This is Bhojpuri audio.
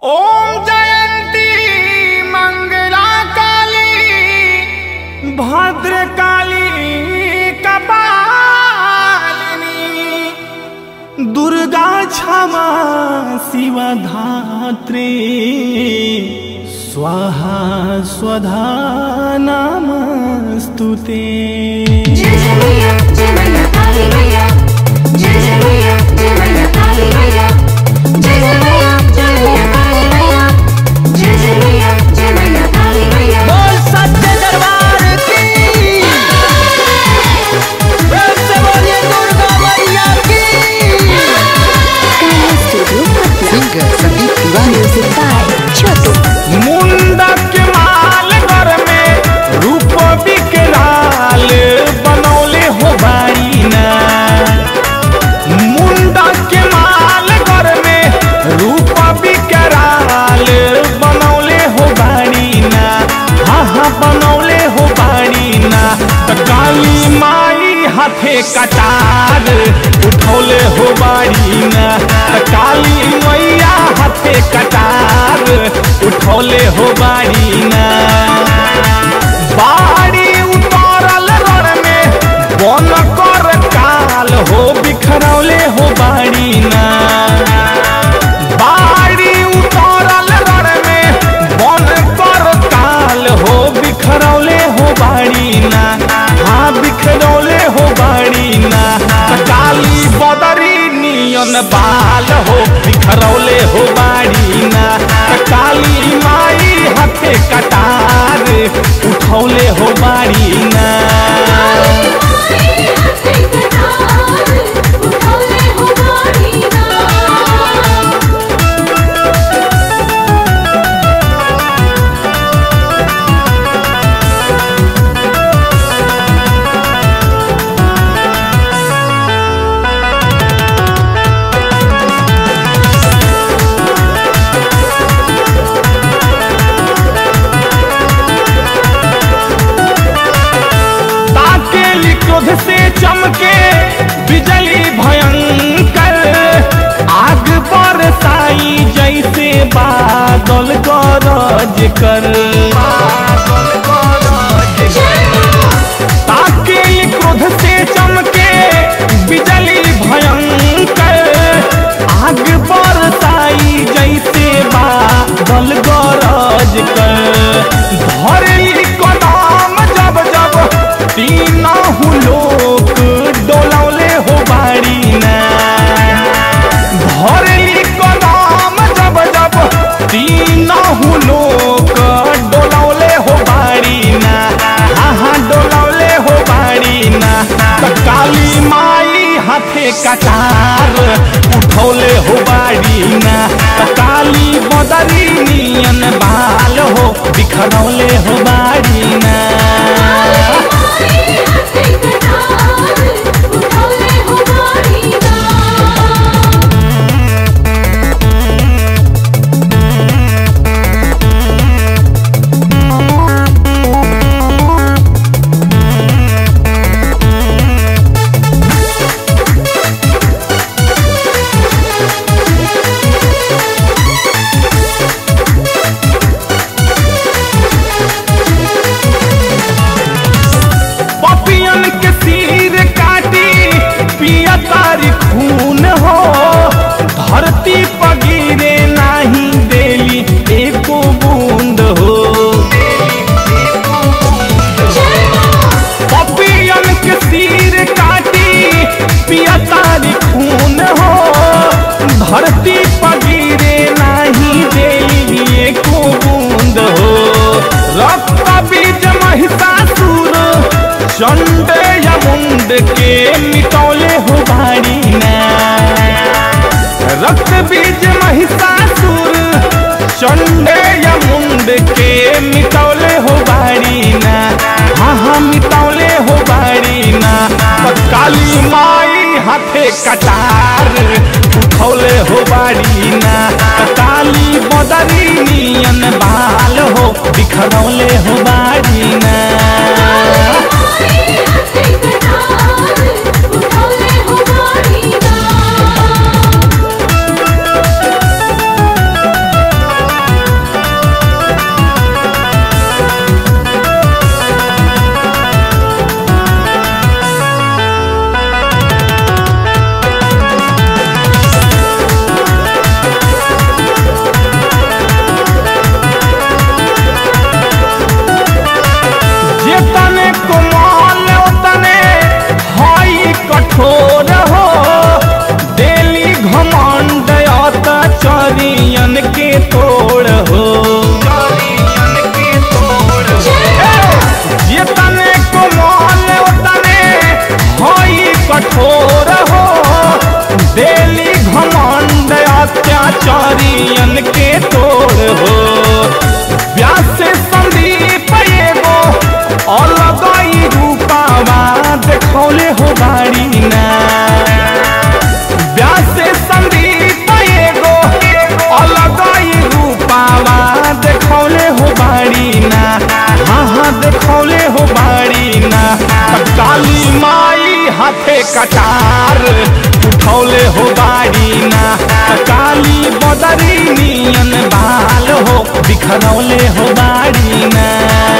ओम जयंती मंगला काली भद्र काली कपालिनी दुर्गा क्षमा शिवा धात्री स्वाहा स्वधा नमस्तुते जय जय मैया जय मैया काली मैया जय जय मैया जय मैया काली मैया जय जय मैया जय मैया काली मैया जय जय मैया जय मैया काली मैया बोल सत्य दरबार की प्रेम से बोलिए दुर्गा मैया की singer Sandeep Tiwari music by Chhotu मुंडक माल घर में रूप विकराल बनौले हो बारीना मुंडक माल घर में रूप विकराल बनौले हो बारीना हाँ हाँ बनौले हो बारीना त काली माई हाथे कटार उठौले हो बारीना त काली मैया हाथे कटार उठौले हो बारीना बाड़ी उतारल रण में बन कर काल हो बिखरौले हो बारीना बाड़ी उतारल रण में बन कर काल हो बिखरौले हो बारीना हाँ बिखरौले हो बारीना काली बदरी नियन बाल हो बिखरौले हो बारीना काली माई हाथे कटार उठौले हो बारीना उठौले हो बारीना ताके क्रोध से चमके बिजली भयंकर आग बरसाई जैसे बादल गरज कर ताके क्रोध से चमके बिजली भयंकर आग बरसाई जैसे बादल गरज कर धरली कदम जब जब तीनहु लोक डोलौले हो बारीना धरली कदम जब जब तीनहु लोक डोलौले हो बारीना हाँ हाँ डोलौले हो बारीना त काली माई हाथे कटार उठौले हो बारीना त काली बदरी नियन बाल हो बिखरौले हो बारीना उठौले हो बारीना पपियन के सिर काटी पिया तारी खून हो धरती पगिरे नाही देली एको बूंद हो पपियन के सिर काटी पिया तारी खून हो धरती पगिरे नाही देली एको बूंद हो रक्त बीज महिषासुर चंड या मुंड के मिटौले हो बारीना रक्त बीज महिषासुर चंड या मुंड के मिटौले हो बारीना हाँ हाँ मिटौले हो बारीना त काली माई हाथे कटार उठौले हो बारीना त काली बदरी नियन बाल हो बिखरौले हो बारीना उठौले हो बारीना हाथे कटार उठौले हो बाड़ी ना काली बदरी नियन बाल हो बिखरौले हो बाड़ी ना